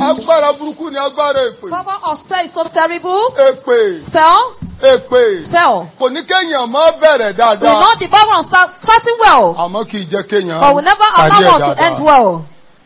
agbára burúkú ni agbára èpè Power of spell is so terrible. èpè Spell, èpè spell. kò ní kéèyàn má bẹ̀rẹ̀ We dáadáa know the power of start, starting well, àmọ́ kì í jẹ́ kéèyàn but we never parí ẹ̀ allow one to dáadáa. end well.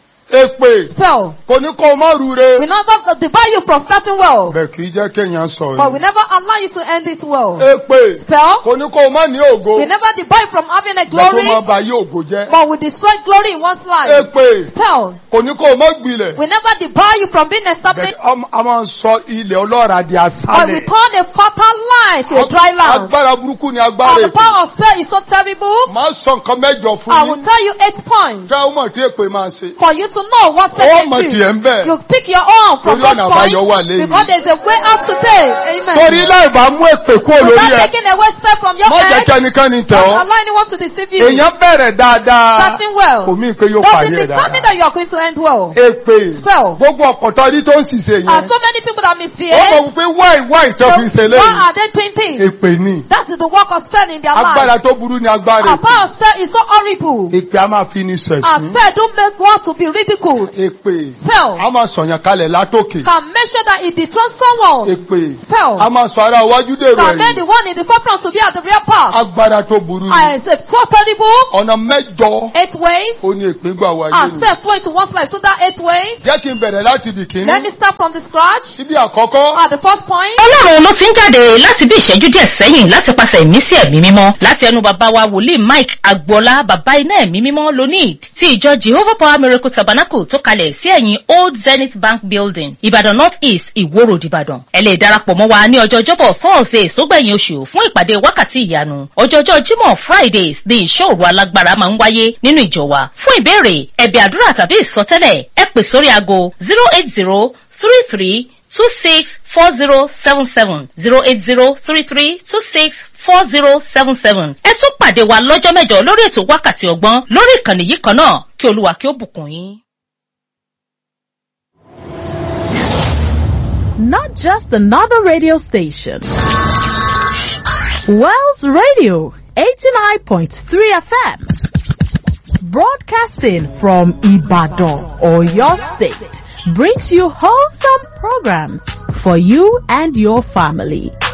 èpè Spell. kò ní kó o má rure We never debar you from starting well, bẹ́ẹ̀ kì í jẹ́ kéèyàn sọ but we yìí never allow you to end it well. èpè Spell. kò ní kó o má ní ògo We never debar you from having a bẹ́ẹ̀ kó glory, má ba yí ògo jẹ́ but we destroy glory in one's life. èpè Spell. kò ní kó o má gbilẹ̀ We never debar you from being bẹ́ẹ̀ established, a máa ń sọ ilẹ̀ ọlọ́ra di but we asálẹ̀ turn a fertile land to a dry land. agbára burúkú ni And agbára the èpè power of spell is so terrible. máa sọ nǹkan mẹ́jọ fún I will yín tell you eight points kí a mọ̀ tí èpè máa ṣe for you to know what ó spell mọ̀ can tiẹ̀ ń do. bẹ̀ You pick your own from Torí those ọ̀nà àbáyọ wà points lẹ́yìn. because there's a way out today. sórí Amen. láì bá mú èpè kúrò lórí Without ẹ taking away spell from your má jẹ́ head, kí ẹnikẹ́ni tẹ̀ don't ọ́ allow anyone to deceive you. èèyàn bẹ̀rẹ̀ dáadáa Starting well. kò mí pé yóò Does parí it ẹ̀ determine dáadáa that you are going to end well? èpè Spell. gbogbo ọ̀pọ̀tọ́ ní tó ń ṣiṣẹ́ Are yẹn so many people that ó misbehave? mọ̀ wípé wáì wáì tó fi ṣe So why lẹ́yìn are they doing things? èpè ni That is the work of spell in their agbára life. tó burú ni agbára Our èpè power of spell is so horrible. èpè a máa fi ní Our sẹ̀sìn spell don't make one to be ridiculed. èpè Spell a máa sọ̀yàn kalẹ̀ látòkè can make sure that it dethrones someone. èpè Spell a máa sọ ara iwájú dèrò can make ẹ̀yìn the one in the forefront to be at the rear path. agbára tó burú ni I say so terrible. ọ̀nà mẹ́jọ Eight ways. ó ní èpè gbà wáyé Our ni spell flow into one's life through that eight ways. jẹ́ kí n bẹ̀rẹ̀ láti di kìíní Let me start from the scratch. síbi àkọ́kọ́ At the first point, ọlọ́run ló ti ń jáde láti bí ìṣẹ́jú díẹ̀ sẹ́yìn láti pàṣẹ ìmísí ẹ̀mí mímọ́ láti ẹnu bàbá wa wòlíì mike agboola bàbá iná ẹ̀mí mímọ́ lonid ti ìjọ jehovah power miracle tabernacle tó kalẹ̀ sí ẹ̀yìn old zenith bank building ìbàdàn north east ìwó road ìbàdàn ẹ lè darapọ̀ mọ́ wa ní ọjọ́ ọjọ́bọ̀ thursday sógbẹ̀yìn oṣù fún ìpàdé wákàtí ìyanu ọjọ́jọ́ jímọ̀ fridays ní ìṣòro alágbára máa ń wáyé nínú ìjọ wa fún ìbéèrè ẹ̀bẹ̀ àdúrà tàbí ìsọtẹ́lẹ̀ ẹ pè sórí aago zero eight zero three three two six four zero seven seven zero eight zero three three two six four zero seven seven. ẹ tún pàdé wa lọ́jọ́ mẹ́jọ lórí ètò wákàtí ọgbọ́n lórí ìkànnì yìí kan náà kí olúwa kí ó bùkún yín. not just another radio station. Wells Radio 89.3 FM. Broadcasting from Ibadan or your state brings you wholesome programs for you and your family.